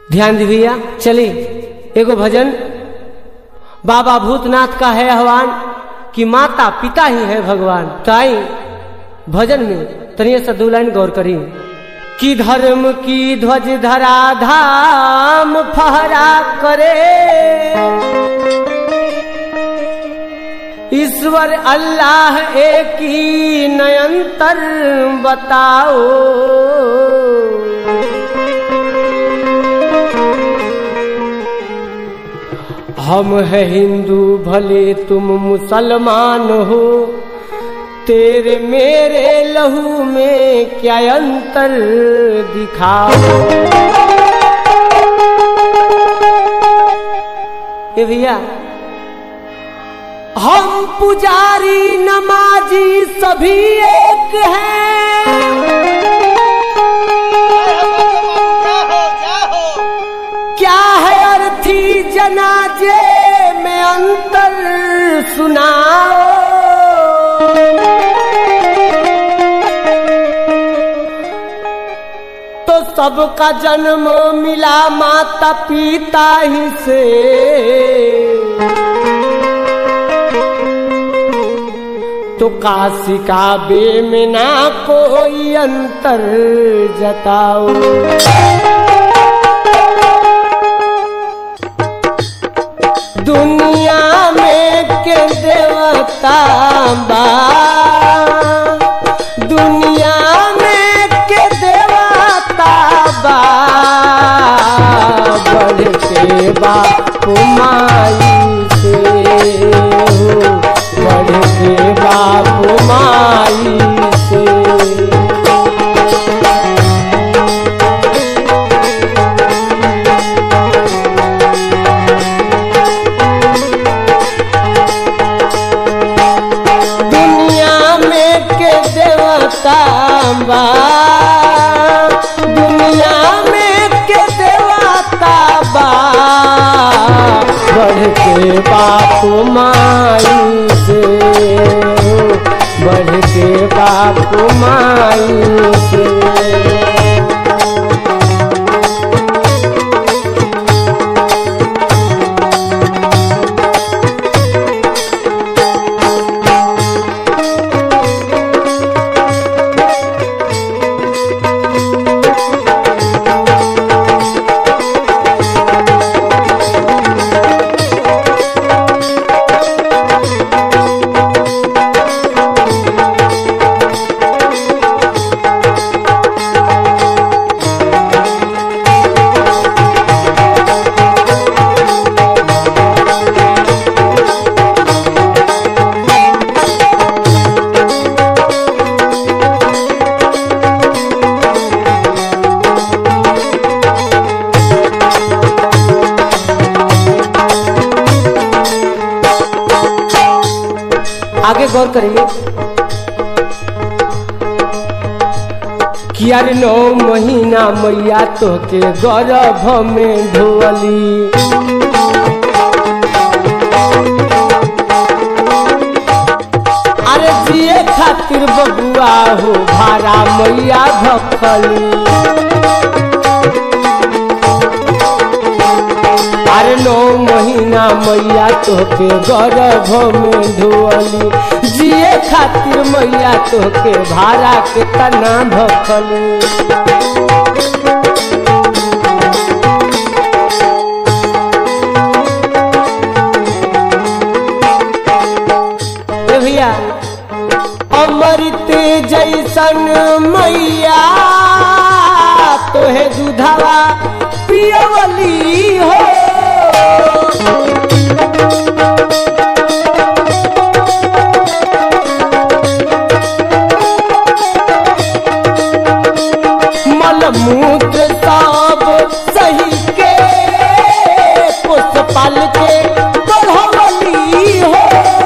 ध्यान दी भैया चली एगो भजन बाबा भूतनाथ का है आह्वान कि माता पिता ही है भगवान तो आई भजन में तनिए सा दो लाइन गौर करी कि धर्म की ध्वज धरा धाम फहरा करे ईश्वर अल्लाह एक ही नयंतर बताओ हम है हिंदू भले तुम मुसलमान हो तेरे मेरे लहू में क्या अंतर दिखाओ ए भैया हम पुजारी नमाजी सभी एक हैं क्या है अर्थी जनाजे में अंतर सुनाओ तो सबका जन्म मिला माता पिता ही से तो काशी का बे में ना कोई अंतर जताओ दुनिया में के देवता बा दुनिया में के देवता बा बढ़ के बाप माई से हो बढ़ के बाप माई से दुनिया में के देवता बा दुनिया में के देवता बा बढ़ के बाप माई से बढ़ के बाप माई से आगे गौर करेंगे कियार नौ महीना मैया तो के गर्भ में ढोली अरे जिए खातिर बबुआ हो भारा मैया भखली अरे नौ महीना मैया तोहके गर्भ में धोअली जिए खातिर मैया तोहके भाड़ा के तना भखली ए भैया अमृत जैसन मैया तोहे दूधवा पियवली हो मलमूत्र सब सही के पुष्पाल के बढ़वली हो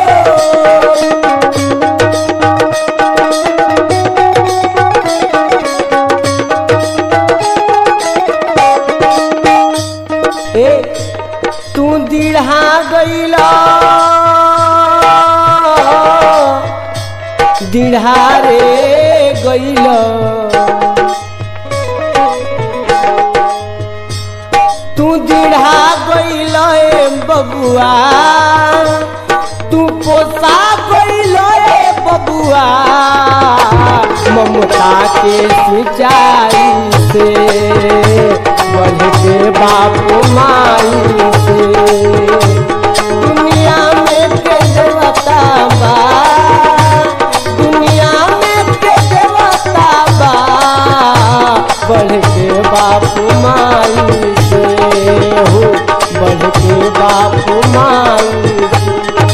ए तू दीढ़ा गईला दीढ़ा रे गईला बबुआ तू पोसा गइलो ए बबुआ ममता के सिंचाई से बढ़ के बाप माई से दुनिया में के देवता बा दुनिया में के देवता बा बढ़ के बाप माई से हो बढ़ के बाप माई से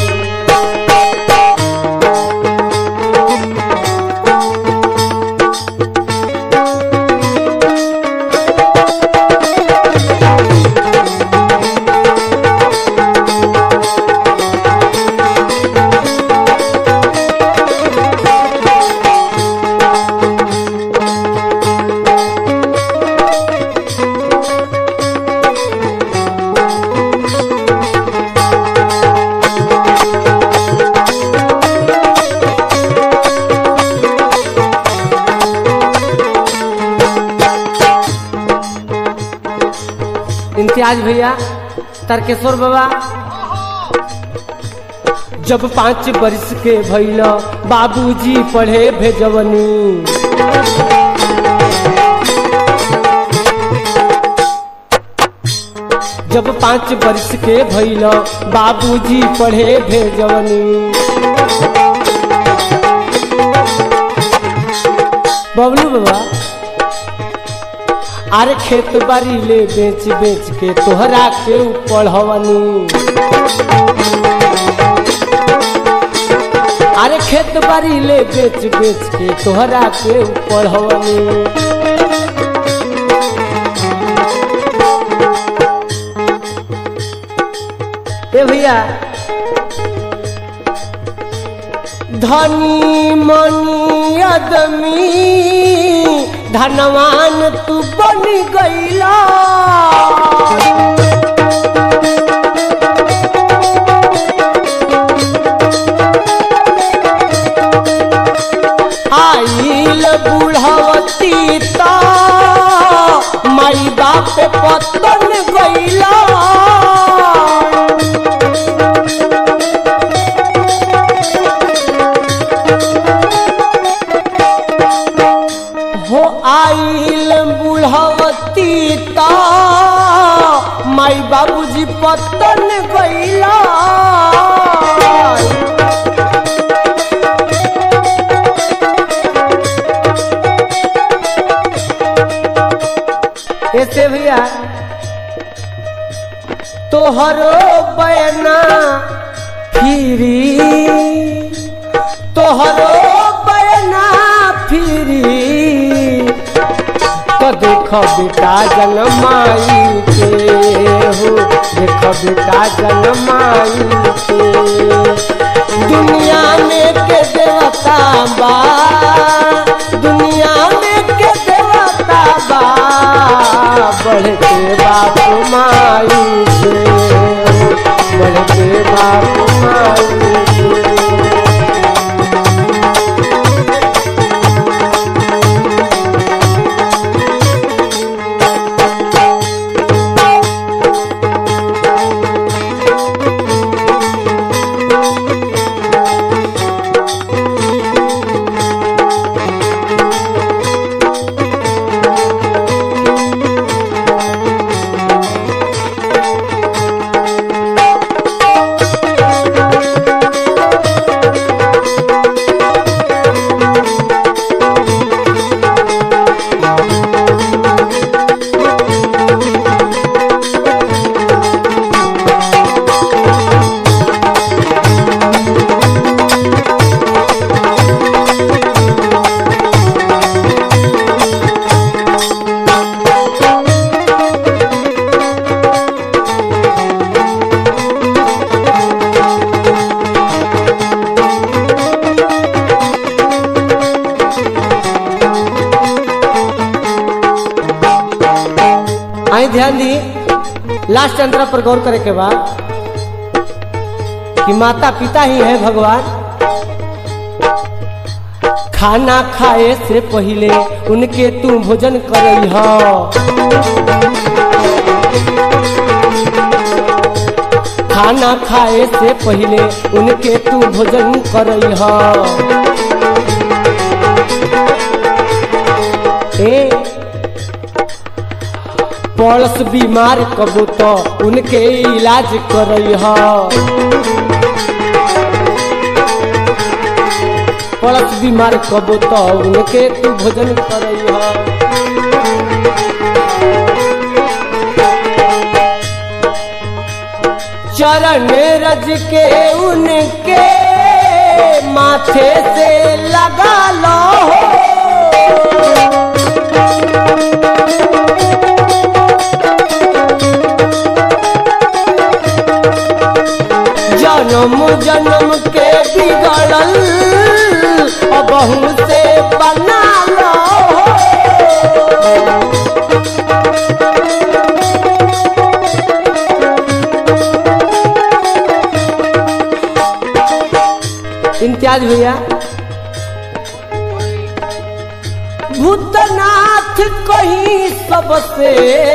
इम्तियाज भैया तारकेश्वर बाबा जब पाँच वर्ष के भैल बाबूजी पढ़े भेजवनी जब पाँच वर्ष के भैल बाबूजी पढ़े भेजवनी बबलू बाबा अरे खेत बाड़ी ले बेच बेच के तोहरा के पढ़वनी अरे खेत बाड़ी ले बेच बेच के तोहरा के पढ़वनी ए भैया धनी मनी आदमी धनवान तू बन गईला आइल बुढ़वती तो माई बाप पतन गईला हो आइल बुढ़वती ता माई बाबूजी पतन गईला ऐसे भैया तोहरो बयना फिरी तोहरो बयना फिरी तो देख बेटा जनमाई के हो देख बेटा जनमाई के दुनिया में के देवता बा दुनिया में के देवता बा बढ़ के बाप माई के बढ़ के बाप माई के आई ध्यान दी लास्ट अंतरा पर गौर करे के बाद कि माता पिता ही है भगवान खाना खाए से पहले उनके तू भोजन करई हो खाना खाए से पहले उनके तू भोजन करई ए पड़स बीमार कबो तो उनके इलाज करई पड़स बीमार कबो तो उनके तू भोजन करई चरण रज के उनके माथे से लगा लो जन्म जन्म के बिगड़ल बहू से बना लो इम्तियाज भैया भूतनाथ कहीं सबसे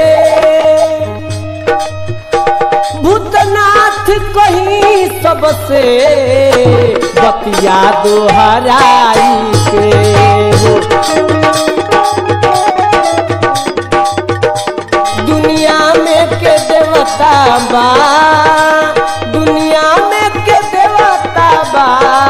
भूतनाथ कहीं सबसे बतिया दोहराई के हो दुनिया में के देवता बा दुनिया में के देवता बा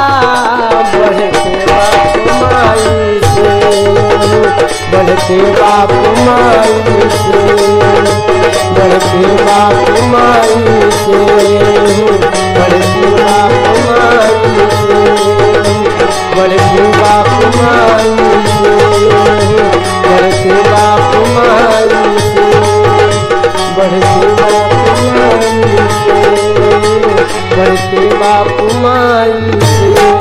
बढ़ते बाप माई से बढ़ते बाप माई से बढ़ते बाप माई से बढ़ते बाप माई से बढ़ते बाप माई से बढ़ते बाप माई से बढ़ते बाप माई से